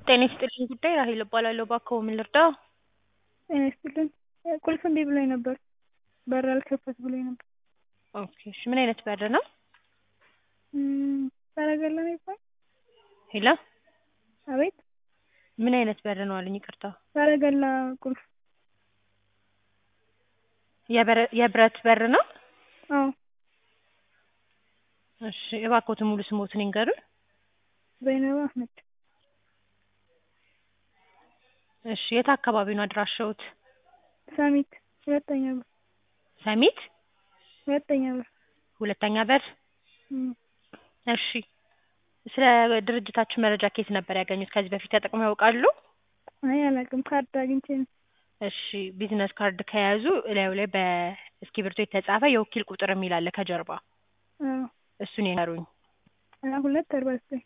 ጤና ይስጥልኝ ጉዳይ ራሔል እባላለሁ። እባክዎ ምን ልርዳዎ? ጤና ይስጥልኝ ቁልፍ እምቢ ብሎኝ ነበር በር አልከፈት ብሎኝ ነበር። ኦኬ እሺ ምን አይነት በር ነው? ሰረገላ ነው ይባላል? ሄሎ አቤት ምን አይነት በር ነው አሉኝ ይቅርታ? ሰረገላ ቁልፍ የበረ- የብረት በር ነው? አዎ እሺ እባክዎትን ሙሉ ስምዎትን ይንገሩኝ? ዘይነባ አህመድ እሺ የት አካባቢ ነው አድራሻዎት? ሰሚት ሁለተኛ በር ሰሚት ሁለተኛ በር ሁለተኛ በር እም እሺ ስለ ድርጅታችን መረጃ ከየት ነበር ያገኙት? ከዚህ በፊት ተጠቅመው ያውቃሉ? አይ አላውቅም ካርድ አግኝቼ ነው። እሺ ቢዝነስ ካርድ ከያዙ እላዩ ላይ በእስክሪብቶ የተጻፈ የወኪል ቁጥር የሚል አለ ከጀርባ አዎ እሱን ይንገሩኝ? ሀያ ሁለት አርባ ዘጠኝ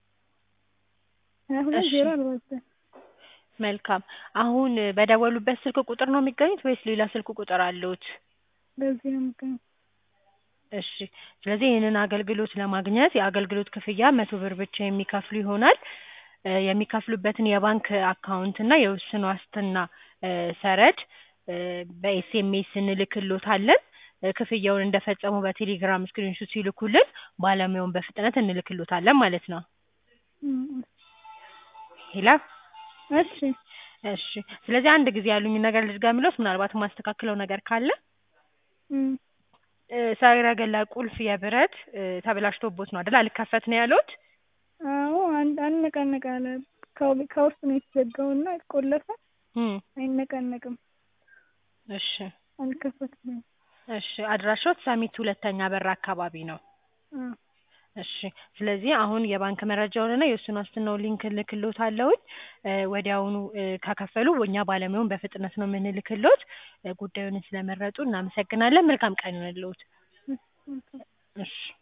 ሀያ ሁለት እሺ ዜሮ አርባ ዘጠኝ መልካም አሁን በደወሉበት ስልክ ቁጥር ነው የሚገኙት ወይስ ሌላ ስልክ ቁጥር አለዎት? በዚህ ነው የምገኘው። እሺ ስለዚህ ይህንን አገልግሎት ለማግኘት የአገልግሎት ክፍያ መቶ ብር ብቻ የሚከፍሉ ይሆናል። እ የሚከፍሉበትን የባንክ አካውንት እና የውስን ዋስትና እ ሰነድ እ በኤስኤምኤስ እንልክልዎታለን። እ ክፍያውን እንደፈጸሙ በቴሌግራም ስክሪንሾት ሲልኩልን ባለሙያውን በፍጥነት እንልክልዎታለን ማለት ነው። እም ሄሎ እሺ እሺ ስለዚህ አንድ ጊዜ ያሉኝን ነገር ልድገምልዎት ምናልባት የማስተካክለው ነገር ካለ እም እ ሰረገላ ቁልፍ የብረት እ ተበላሽቶብዎት ነው አይደል አልከፈት ነው ያሉት? አዎ አንድ አልነቃነቅ አለ ከው- ከውስጥ ነው የተዘጋው እና ቆለፈ እም አይነቃነቅም እሺ አልከፈት ብሎኝ እሺ አድራሻዎት ሰሚት ሁለተኛ በር አካባቢ ነው? አዎ እሺ ስለዚህ አሁን የባንክ መረጃውንና የውስን ዋስትናውን ሊንክ እልክልዎታለሁኝ እ ወዲያውኑ እ ከከፈሉ እኛ ባለሙያውን በፍጥነት ነው የምንልክልዎት። እ ጉዳዩን ስለመረጡ እናመሰግናለን። መልካም ቀን ይሁንልዎት። እሺ መልካም እሺ